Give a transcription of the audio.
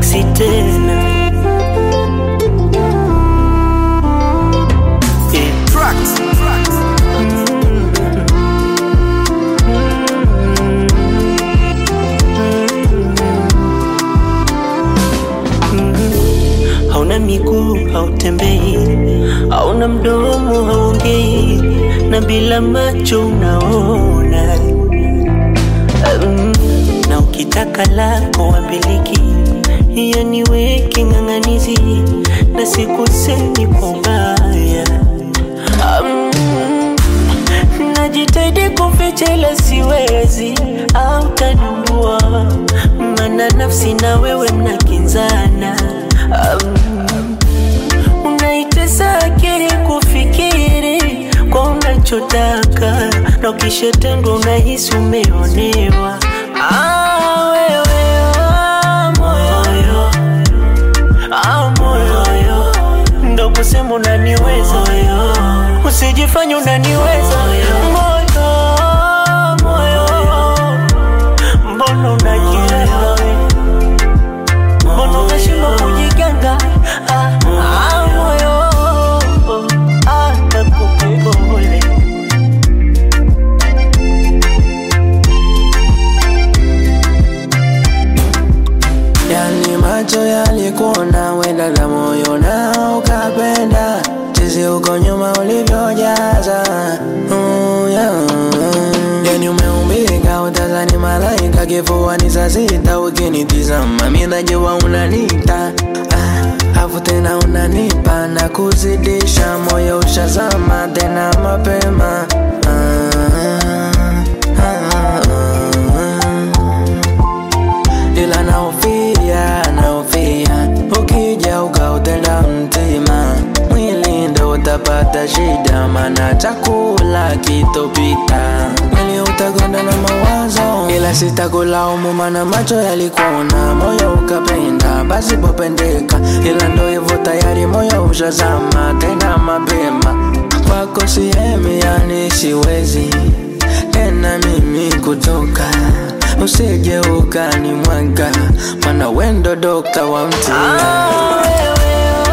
miksi tena yeah. Tracks. hauna miguu hautembei, hauna mdomo haongei, na bila macho unaona mm, na ukitaka lako wambiliki, hiyo niweke ng'ang'anizi, na sikusemi kwa ubaya mm, najitahidi kuficha ila siwezi, au tanambua, maana nafsi na wewe mnakinzana um, unaitesa akili kufikiri kwa unachotaka na ukishatendwa unahisi umeonewa. Ah, wewe, ah, moyo, ah, moyo, ndo kusema unaniweza, usijifanye unaniweza moyo, moyo, mbona unajielewa mbona unashindwa kujiganga? Ah, ah, moyo, ah, nakupa pole. Yani macho yalikuona wenda la moyo na ukapenda Chizi uko nyuma ulivyojaza mm, yeah. Yani umeumbika utazani malaika kifuani saa sita ukinitizama mi najua unanita ah, afu tena unanipa na kuzidisha moyo ushazama tena mapema ah, ah, ah, ah ila naofia naofia ukija ukautenda mtima mwili ndo utapata shida mana chakula kitopita mwili utagonda na mawazo ila sitakulaumu mana macho yalikuona moyo ukapenda basi popendeka ila ndo hivyo tayari moyo ushazama tena mapema kwako sihemi yani siwezi tena mimi kutoka usije ukani mwaga mana wendo dokta wa mtima Ah, wewe,